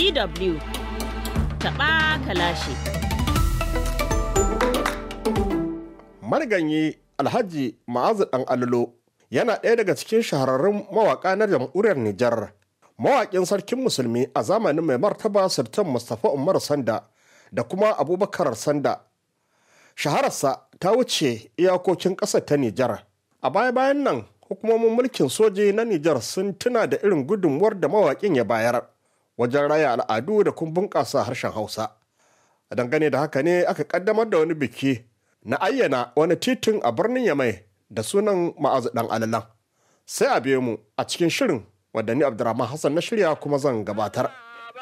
DW taɓa kalashi. Mariganyi Alhaji Ma'azu ɗan Allo yana ɗaya daga cikin shahararrun mawaƙa na jamhuriyar Nijar. Mawaƙin sarkin musulmi a zamanin mai martaba Sultan Mustapha Umar Sanda da kuma Abubakar Sanda. Shahararsa ta wuce iyakokin ƙasar ta Nijar. A baya-bayan nan hukumomin mulkin soji na Nijar sun tuna da irin gudunmuwar da mawaƙin ya bayar wajen raya al'adu da kuma bunƙasa harshen Hausa. A dangane da haka ne aka ƙaddamar da wani biki na ayyana wani titin a birnin Yamai da sunan ma'azu ɗan alalan. Sai a biyo mu a cikin shirin wadda ni Abdurrahman Hassan na shirya kuma zan gabatar.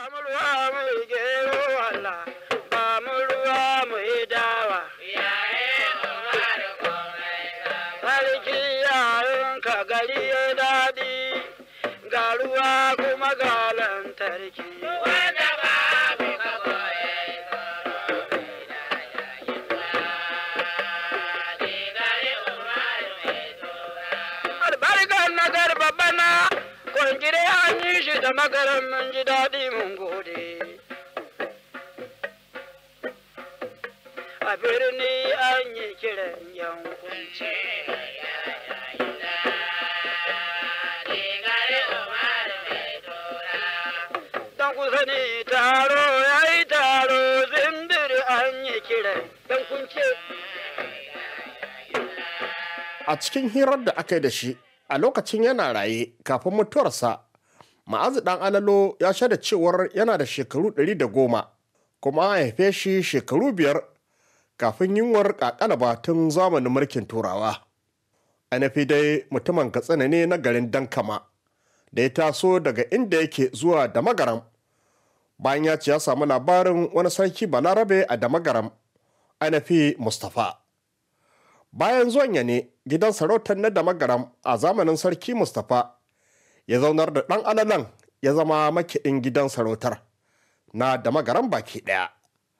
ruwa kuma ga lantarki. Wanda babu kagoye Albarkar na garba bana, kwangire an yi shi da magaran mun ji daɗi mun gode. A birni an yi kiran yankunci. kusa ne taro ya yi taro zindir an yi kiran don kunce. A cikin hirar da aka yi da shi a lokacin yana raye kafin mutuwarsa, ma'azu ɗan alalo ya shaida cewar yana da shekaru ɗari da goma kuma an haife shi shekaru biyar kafin yunwar ƙaƙalaba tun zamanin mulkin turawa. Anafi dai mutumin katsina ne na garin Dankama da ya taso daga inda yake zuwa da magaram bayan ya ce ya samu labarin wani sarki balarabe a damagaram anafi mustapha bayan zuwan ya ne gidan sarautar na damagaram a zamanin sarki mustapha ya zaunar da ɗan alalan ya zama makiɗin gidan sarautar na damagaram baki ɗaya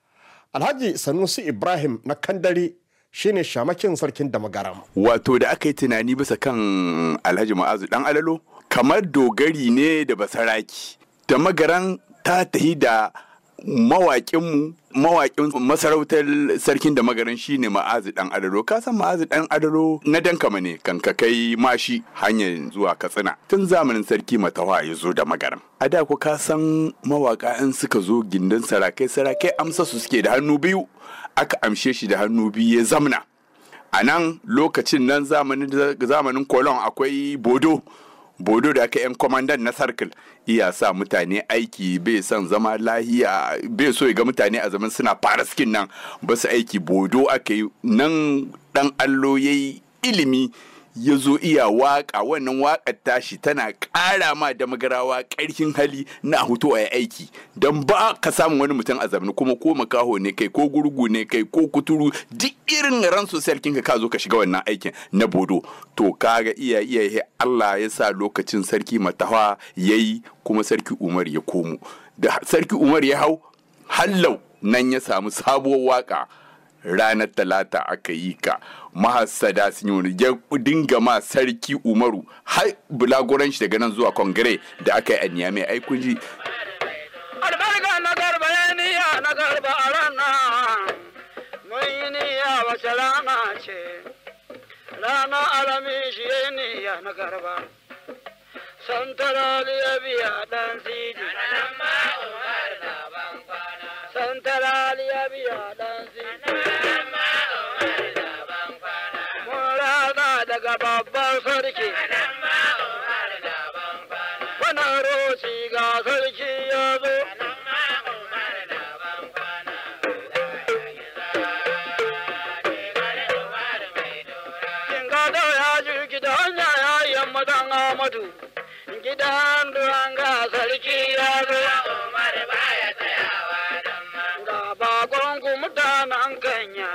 alhaji sanusi ibrahim na kandari shine shamakin sarkin damagaram wato da aka yi tunani bisa kan alhaji ma'azu ɗan alalo kamar dogari ne da basaraki damagaran ta tahi da mawaƙinmu mawaƙin masarautar sarkin da magaran shi ne ma'azi ɗan adaro ka san ma'azi ɗan adaro na dankama ne kan ka kai mashi hanyar zuwa katsina tun zamanin sarki matawa ya zo da magaran a da ku ka san mawaƙa in suka zo gindin sarakai sarakai amsa su suke da hannu biyu aka amshe shi da hannu biyu ya zamna a nan lokacin nan zamanin kolon akwai bodo bodo da aka yan kwamandan na circle iya sa mutane aiki bai son zama lahiya bai so ya ga mutane a zaman suna fara skin nan ba su aiki bodo aka yi nan dan allo ya yi ilimi ya zo iya waka wannan wakar tashi tana ƙara ma da magarawa ƙarfin hali na hutu a aiki don ba ka samu wani mutum a zamani kuma ko makaho ne kai ko gurgu ne kai ko kuturu duk irin ran sosai kinka ka zo ka shiga wannan aikin na bodo to kaga iya iya Allah ya sa lokacin sarki matawa yayi kuma sarki Umar ya komo da sarki Umar ya hau hallau nan ya samu sabuwar waka ranar talata aka yi ka mahassada sun yi wani ya dinga ma sarki umaru har bulagoran shi daga nan zuwa kongire da aka yi a niyamai ai kun ji albarka na garba ya niya na garba a rana mun yi niya wace rana ce rana alami shi ya niya na garba santarali ya biya dan sidi santarali ya biya dan sidi daga babban sarki. Wannan roci ga sarki ya zo. Gado ya jirgi da hanya ya yi yamma don Amadu. Gidan duwan ga sarki ya zo. Ga bakon mutanen kanya.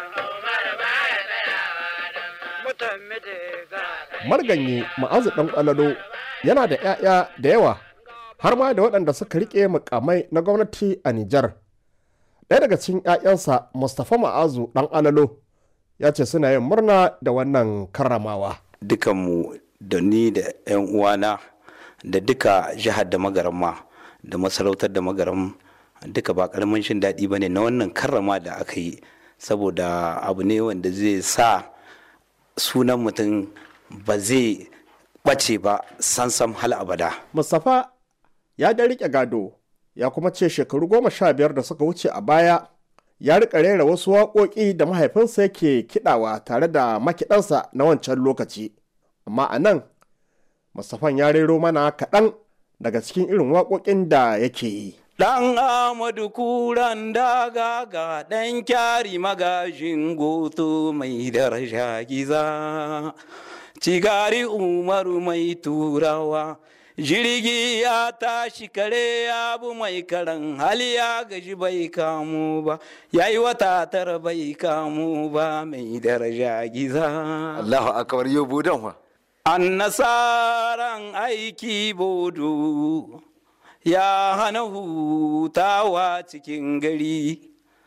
marganye ma'azu ɗan ƙwalalo yana da 'ya'ya da yawa har ma da waɗanda suka riƙe mukamai na gwamnati a Nijar. Ɗaya daga cikin 'ya'yansa Mustapha Ma'azu ɗan alalo ya ce suna yin murna da wannan karramawa. Dukanmu da ni da 'yan uwana da duka jihar da magaram ma da masarautar da magaram duka ba karamin shin daɗi ba ne na wannan karrama da aka yi saboda abu ne wanda zai sa sunan mutum ba zai ɓace ba sansam hal abada Mustapha ya da riƙe gado ya kuma ce shekaru goma sha biyar da suka wuce a baya ya riƙa rera wasu waƙoƙi da mahaifinsa yake kiɗawa tare da makiɗansa na wancan lokaci amma a nan Mustapha ya rero mana kaɗan daga cikin irin waƙoƙin da yake yi Ɗan Amadu kuran daga ga ɗan kyari magajin goto mai daraja giza. Cigari Umaru mai turawa, jirgi ya tashi kare ya bu mai karan hali ya gaji bai kamu ba, ya yi wata tara bai kamu ba mai daraja giza. Allahu akbar yau budan wa. An nasaran aiki bodo. ya hana hutawa cikin gari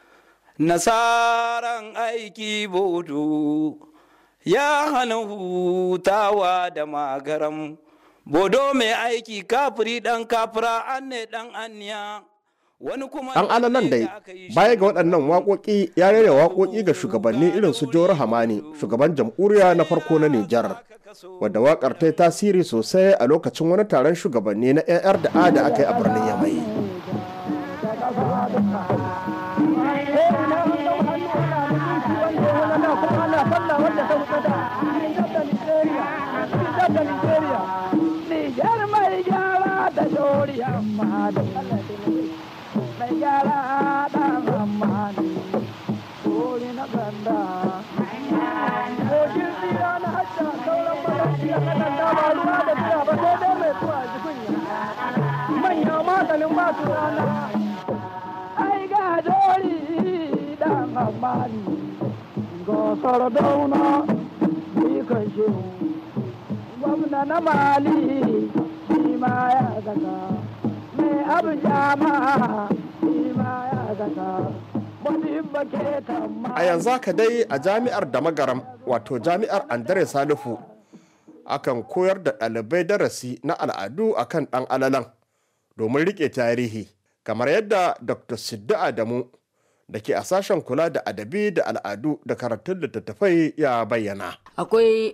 nasaran aiki bodo ya hana hutawa da magaram bodo mai aiki kafiri dan kafira an ne dan aniya wani kuma Ɗan alalan dai baya ga waɗannan waƙoƙi ya rera waƙoƙi ga shugabanni irin su Jawar Hamani shugaban jamhuriya na farko na Nijar wadda waƙar ta yi tasiri sosai a lokacin wani taron shugabanni na 'yan da a da aka yi a birnin Yamai. Nijar mai gyara da dori amma da mai gyara da amma ne dori na ganda kogin tsira na hajja sauran mazafi a kanan dama ruwa da tsira ba sai dai mai tuwa jikunya manya maganin masu rana ai ga dori da amma ne gosar dauna ni kan shehu gwamna na mali shi ma ya zaka mai abu jama shi ma ya zaka wani bake tamma A yanzu haka dai a jami'ar da magaram wato jami'ar Andre Salifu akan koyar da ɗalibai darasi na al'adu akan ɗan alalan domin riƙe tarihi kamar yadda Dr. Siddu Adamu da ke a sashen kula da adabi da al'adu da karatun littattafai ya bayyana. akwai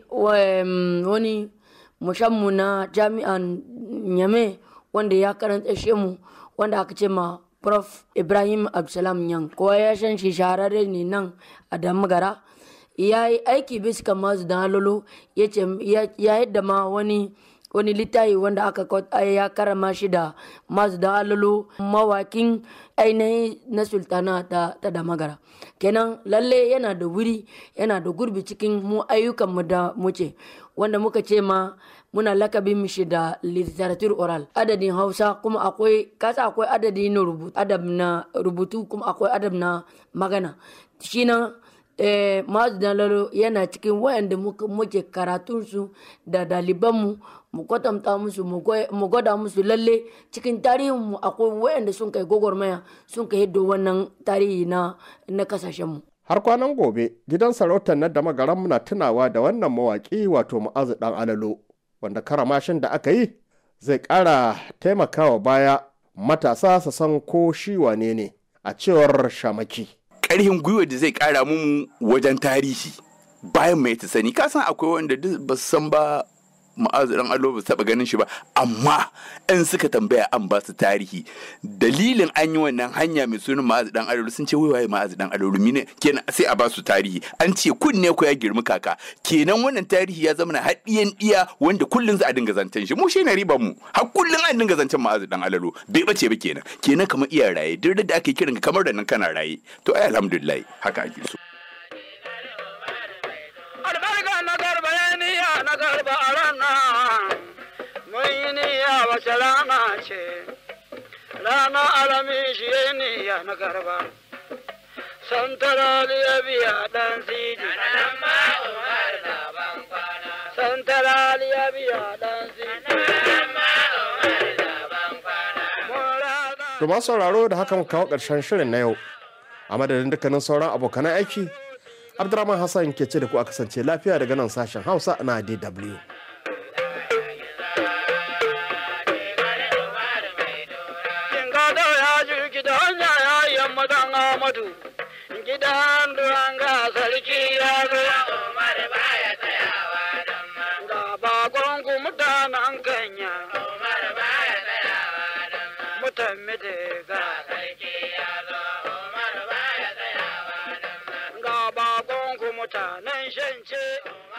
um, wani mushammu na jami'an nyame wanda ya karanta shi mu wanda aka ce ma prof ibrahim absalam yan kowa ya san shi shahararre ne nan a damagara ya yi aiki bisa kan masu da halolo ya ce ya yadda ma wani wani littafi wanda aka kwat- ya karama shi da masu da halolo mawakin ainihin na sultana ta, ta damagara kenan lalle yana da wuri yana da gurbi cikin mu ayyukanmu da muke wanda muka ce ma muna lakabin mishi da literature oral adadin hausa kuma akwai kasa akwai adadi na rubutu adab na rubutu kuma akwai adab na magana shi nan eh, Mazu Dalalo yana cikin wayanda muka- muke karatunsu da dalibanmu mu kwatanta musu mu goy- mu gwada musu lalle cikin tarihinmu akwai wayanda sun kai gwagwarmaya sun kai hiddo wannan tarihi na na kasashenmu Har kwanan gobe gidan sarautar na da magaran na tunawa da wannan mawaƙi wato ma'azu ɗan alalo wanda karamashin da aka yi zai ƙara taimakawa baya matasa su san ko shi wane ne a cewar shamaki. ƙarfin gwiwa da zai ƙara mu wajen tarihi bayan mai ta sani ka san akwai wanda duk ba su san ba ma'azu dan allo ba su taɓa ganin shi ba amma in suka tambaya an ba su tarihi dalilin an yi wannan hanya mai sunan ma'azu dan allo sun ce wai waye ma'azu dan allo mine kenan sai a ba su tarihi an ce kunne ko ya girmi kaka kenan wannan tarihi ya zama na haɗiyan iya wanda kullun za a dinga zancen shi mu shi ne riban mu har kullun an dinga zancen ma'azu dan allo bai bace ba kenan kenan kamar iya raye duk da ake kiran ka kamar da nan kana raye to ai alhamdulillah haka ake so albarka na garba ya niya na garba a ranar mun yi niyya wace rana ce rana alami shi ya niyya na garba santara ya biya dan siji santara ya biya dan siji mun rana To masu sauraro da haka muka kawo ƙarshen shirin na yau. A madadin dukkanin sauran abokan aiki, Abdurrahman Hassan ke ce da ku a kasance lafiya daga nan sashen Hausa na DW. kin ga da ya jirgi da hanya madan amadu gidan duranga sarki ya zo Umar baya tsayawa dan ma. ga bakon ku mutanen kanya Umar baya tsayawa dan ma. mutan midega Sarki ya zo Umar baya tsayawa dan ma. ga bakon ku mutanen shance Umar